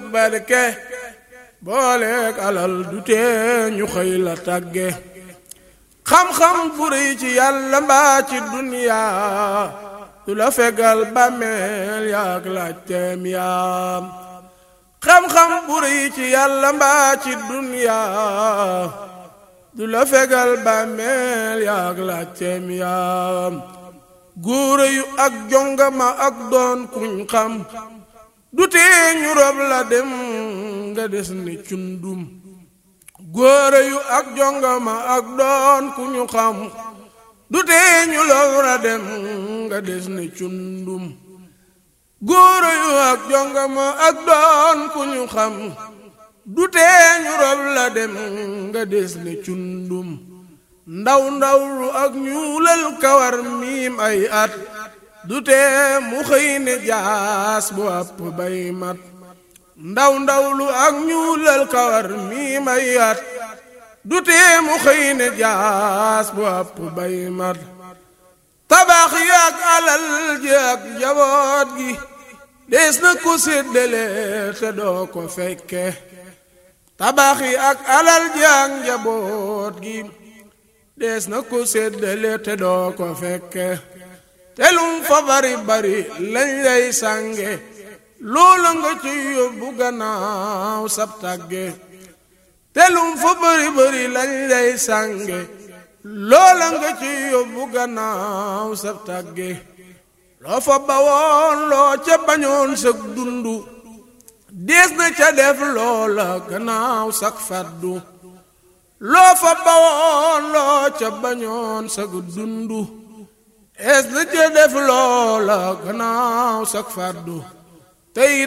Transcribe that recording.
barke booleek alal du tee ñu xëy la tàgge xam-xam bu rëy ci yàlla mbaa ci duniyaa du la fegal bàmmeel yaak laajteem yaam xam-xam bu rëy ci yàlla mbaa ci duniyaa du la fegal bàmmeel yaak laajteem yaam góore yu ak jongama ak doon kuñ xam du tee ñu rob la dem nga des ni cundum góore yu ak jongama ak doon ku ñu xam du tee ñu rob la dem nga des ni cundum góore yu ak jongama ak doon ku ñu xam du tee ñu rob la dem nga des ni cundum ndaw ndaw lu ak ñuulal kawar miim ay at du tee mu xëy ne jaas bu àpp bay mat ndaw ndaw lu ak ñuulal kawar mii may at du tee mu xëy ne jaas bu àpp bay mat tabax yi ak alal ji ak njaboot gi dees na ko séddale te doo ko fekke tabax yi ak alal ji ak njaboot gi dees na ko séddale te doo ko fekke telum fa bari bari lañ lay sànge loola nga ci yóbbu gannaaw sab tàgge telum fa bari bari lañ lay sànge loola nga ci yóbbu gannaaw sab tàgge loo fa bawoon loo ca bañoon sag dundu dees na ca def loola gannaaw sag faddu loo fa bawoon loo ca bañoon sag dundu es na ca def loola gannaaw sak fàddu tey